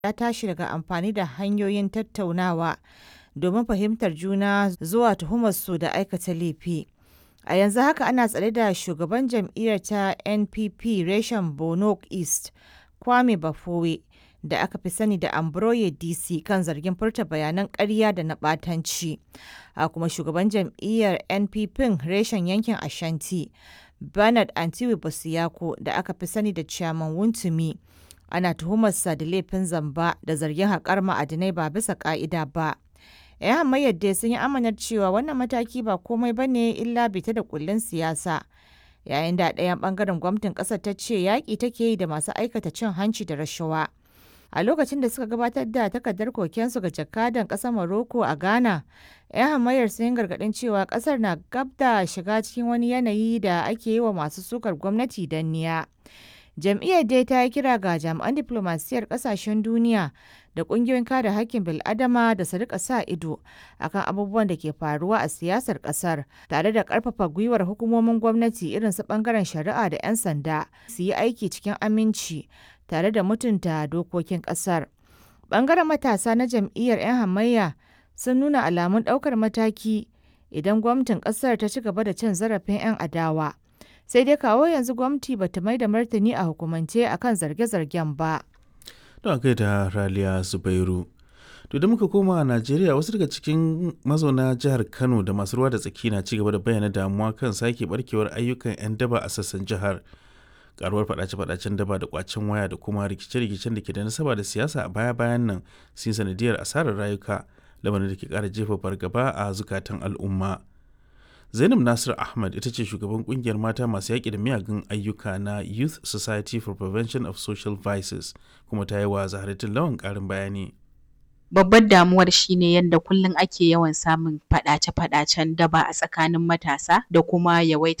ya tashi daga amfani da hanyoyin tattaunawa domin fahimtar juna zuwa tuhumarsu da aikata laifi. A yanzu haka ana tsare da shugaban jam'iyyar ta NPP reshen Borno East, Kwame Bafore, da aka fi sani da Ambroye DC kan zargin furta bayanan ƙarya da na ɓatanci. A kuma shugaban jam'iyyar NPP reshen yankin Ashanti, Bernard Antiwe Bosiyako, da aka fi sani da Chairman Wontumi, ana tuhumarsa da laifin zamba da zargin haƙar ma'adinai ba bisa ƙa'ida ba. 'Yan hamayyar dai sun yi amanar cewa wannan mataki ba komai ba ne illa bita da kullun siyasa. Yayin da ɗayan ɓangaren gwamnatin ƙasar ta ce yaƙi take yi da masu aikata cin hanci da rashawa. A lokacin da suka gabatar da takardar kokensu ga jakadan ƙasar Morocco a Ghana, 'yan hamayyar sun yi gargaɗin cewa ƙasar na gab da shiga cikin wani yanayi da ake yi wa masu sukar gwamnati danniya. Jam'iyyar dai ta yi kira ga jami'an diflomasiyyar ƙasashen duniya da ƙungiyoyin kare haƙƙin bil'adama da su rika sa ido akan abubuwan da ke faruwa a siyasar ƙasar tare da ƙarfafa gwiwar hukumomin gwamnati irin su ɓangaren shari'a da 'yan sanda su yi aiki cikin aminci tare da mutunta dokokin ƙasar. Ɓangaren matasa na jam'iyyar 'yan hamayya sun nuna alamun ɗaukar mataki idan gwamnatin ƙasar ta ci gaba da cin zarafin 'yan adawa. Sai dai kawo yanzu gwamnati bata mai da martani a hukumance akan zarge-zargen ba. Don kai da Raliya Zubairu. To da muka koma a Najeriya wasu daga cikin mazauna jihar Kano da masu ruwa da tsaki na ci gaba da bayyana damuwa kan sake barkewar ayyukan 'yan daba a sassan jihar. Karuwar fadace-fadacen daba da kwacen waya da kuma rikice-rikicen da ke da nasaba da siyasa a baya-bayan nan sun sanadiyar asarar rayuka lamarin da ke kara jefa fargaba a zukatan al'umma. Zainab Nasir Ahmad ita ce shugaban kungiyar mata masu yaƙi da miyagun ayyuka na Youth Society for Prevention of Social Vices kuma ta yi wa Zaharatin Lawan ƙarin bayani. babbar damuwar shine yadda kullum ake yawan samun faɗace-faɗacen daba a tsakanin matasa da kuma yawaitar